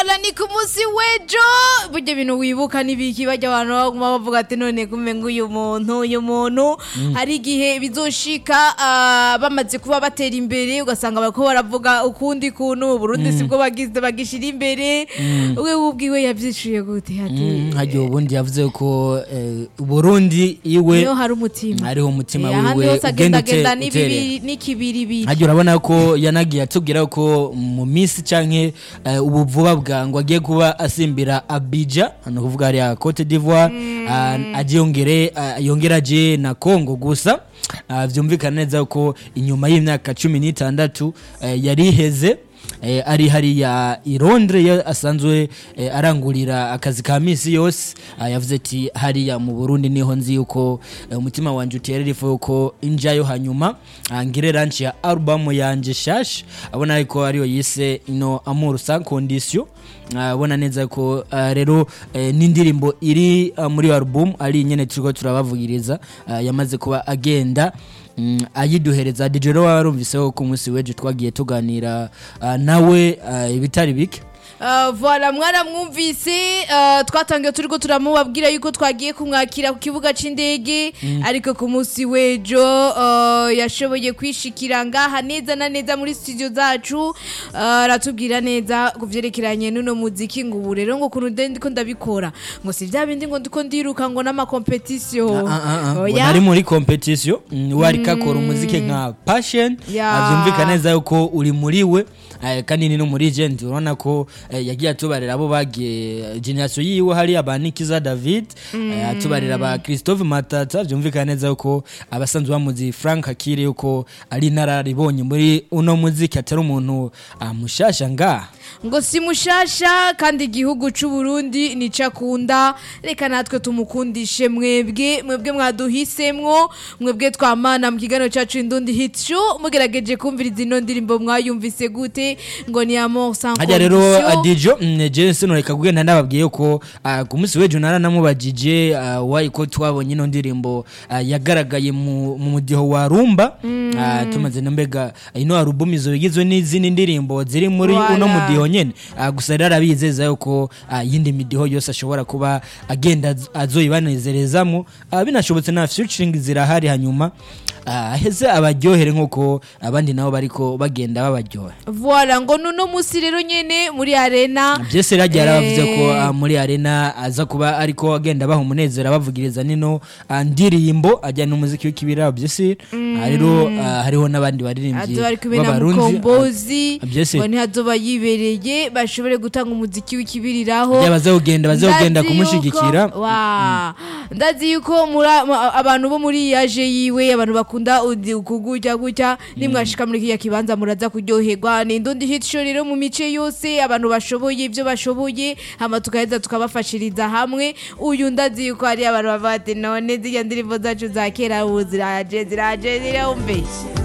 vola ni ku munsi w'ejo burya ibintu wibuka n'ibiki bajya abantu baguma bavuga ati none kumenga uyu muntu uyu muntu hari igihe bizoshika ah, bamaze kuba batera imbere ugasanga bariko baravuga ukundi kuntu Burundi sibwo bagize bagishira imbere we ubwiwe yavyishuye gute ati hagiye ubundi yavuze ko eh, Burundi iwe niyo hari umutima hariho umutima Eh, ahandi wiwe hose ugenda agendagenda ute- uterera. n'ibibiri n'ikibiribiri hagiye urabona ko yanagiye atubwira ko mu minsi canke eh, ubu vuba bwangu agiye kuba asimbira Abidjan ni ukuvuga hariya Cote d'Ivoire ah, aje yongere ah, yongera aje na Congo gusa Ah, vyumvikana neza ko inyuma y'imyaka cumi n'itandatu eh, yari iheze eh, ari hariya i Londres yo asanzwe eh, arangurira akazi ka misi yose ah, yavuze ati hariya mu Burundi niho nzi yuko eh, umutima wanje uterera ifu yuko injayo hanyuma ah, ngire ranch ya album yanje shash abona ariko ariyo yise ino amour sans condition Ah, abona neza ko ah, rero eh, n'indirimbo iri ah, muri iyo album ari nyene turiko turabavugiriza ah, yamaze kuba agenda Mm, ayiduhereza DJ rero warumviseho ku munsi w'ejo twagiye tuganira ah, nawe ah, ibitari bike Uh, voilà mwaramwumvise uh, twatangiye turiko turamubabwira yuko twagiye kumwakira ku kibuga c'indege ariko ku munsi w'ejo uh, yashoboye kwishikira ngaha neza na neza muri studio zacu uh, aratubwira neza ku vyerekeranye n'uno muziki ngo ubu rero ngo kuntu nde ndiko ndabikora ngo si vya bindi ngo ndiko ndiruka ngo n'amakompetisiyo Ah, ah, ah, ngo Oya. nari muri competition mm, wariko akora umuziki nka passion Ya. ah, vyumvikana neza yuko uri muri we eh, kandi ni no muri agent urabona ko eh, yagiye atubarira abo bagiye eh, generation yiwe hari abanikiza David eh, atubarira ba Christophe Matata vyumvikana neza yuko abasanzwe bamuzi Frank Akire yuko ari nararibonye muri uno muziki atari umuntu ah, mushasha ngaha ngo si mushasha kandi igihugu c'u Burundi nico akunda reka natwe tumukundishe mwebwe mwebwe mwaduhisemwo mwebwe twamana mu kiganiro cacu indundi hit show mugerageje kumviriza ino ndirimbo mwayumvise gute ngo ni amour sans hajya rero condition. adijo je sinureka kugenda ndababwiye ko ah, ku munsi w'ejo naranamubajije ah, wayi ko twabonye ino ndirimbo ah, yagaragaye mu mu mudiho wa rumba Ah, tumaze na mbega ino album izo igizwe n'izindi ndirimbo ziri muri Voilà. uno mudiho nyene Ah, gusa rero arabizeza yuko ah, iyindi midiho yose ashobora kuba agenda az- azoyibanezerezamo Ah, binashobotse na featuring zirahari hanyuma ah, aheze abaryohere nk'uko abandi nabo bariko bagenda babaryohe voilà ngo nuno musi rero nyene muri arena byese rero agiye arabavuze ko Eh. ah, muri arena aza kuba ariko agenda baha umunezero abavugiriza nino ah, ndirimbo ajyana n'umuziki w'ikibira byese Ah, rero ah, hariho n'abandi baririmbyi azoba ari kumwe na b'abarundi mukombozi Ah, byese ngo ntihazoba yibereye bashobore gutanga umuziki w'ikibiriraho ajya baza kugenda baza kugenda Ndazi kumushigikira yuko- wa ndazi yuko muri- mu- abantu bo muri yaje yiwe abantu bakunda udi- kugutya gutya nimwashika muri kiriya kibanza muraza kuryoherwa ni indundi hit show rero mu mice yose abantu bashoboye ibyo bashoboye hama tukaheza tukabafashiriza hamwe uyu ndazi yuko hari abantu bavuga ati none zirya ndirimbo zacu za kera ubu ziraje ziraje zirumve